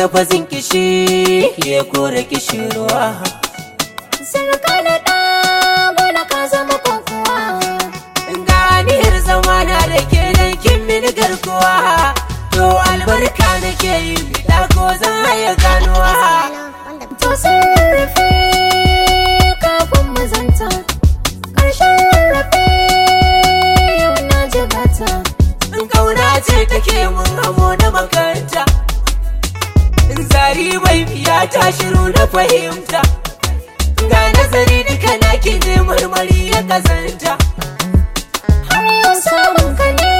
lafazin kishi ya kore kishirwa Sarka da ɗago na ka zama kokowa ganiyar zamana da ke nan kin mini garkuwa to albarka nake yi bida ko zan haya ganuwa To sun rarrafe kafin mu zanta Ƙarshen rarrafe yau na jigata in kauna ce take mun hamo na makaranta in zari bai biya ta shiru na fahimta ga nazari duka na ki je marmari ya kazanta Har yau samun ka ne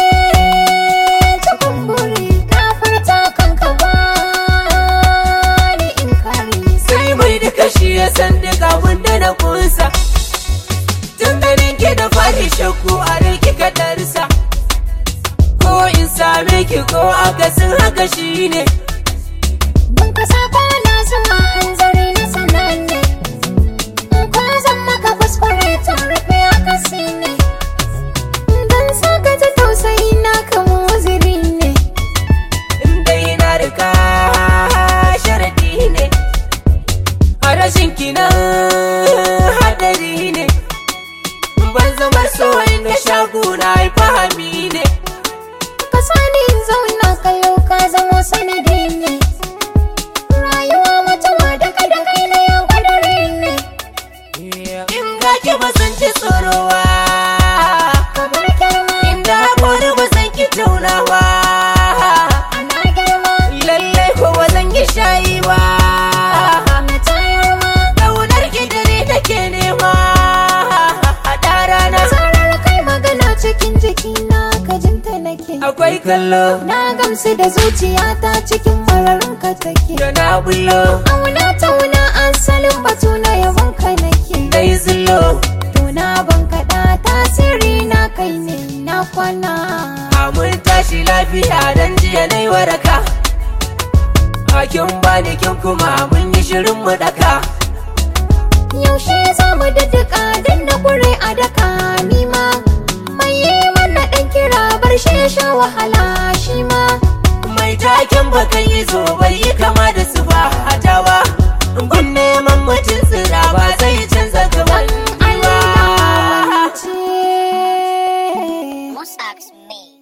cikin buri Na furta kanka ba ni in kare sai mai duka shi ya san duka wanda na kunsa tun ganin ki da fari shakku a rai kika darsa ko in same ki ko akasin haka shine Ban ka sako na zama hanzari na sananne In ko zan maka kuskure to rufe akasi ne Dan saka ta tausayi na kama waziri ne in dai na riga sharadi ne a rashin kinan hadari ne ban zama so na shagu na yi fahami ne Ka sani in zauna ka yau ka zama sanadi ne Rayuwa mutuwa daga da kai na yau kadari ne in ga ki ba san ci tsorowa Kamar girma inda haƙori ba san ki taunawa ana girma lallai ko ba zan yi shayi ba na tayar ma ƙaunar ki dare take nema a rana Zarar kai magana cikin jikina ka jinta nake akwai kallo Na gamsu da zuciyata cikin mararin ka take da na bullo Auna tauna asalin batu na yabon ka nake dai zullo Tuna ban kaɗa tasiri na kai ne na kwana a mun tashi lafiya dan jiya na yi waraka hakin bani kin kuma mun yi shirin mu daka Yaushe za mu daddaka dan na kure a daka nima Mai yi mana ɗan kira bar shi ya sha wahala shi ma mai taken bakan yi zo bai yi kama da su ba a tawa gun neman mutum tsira ba zai canza gaban Allah ba ce Musax me.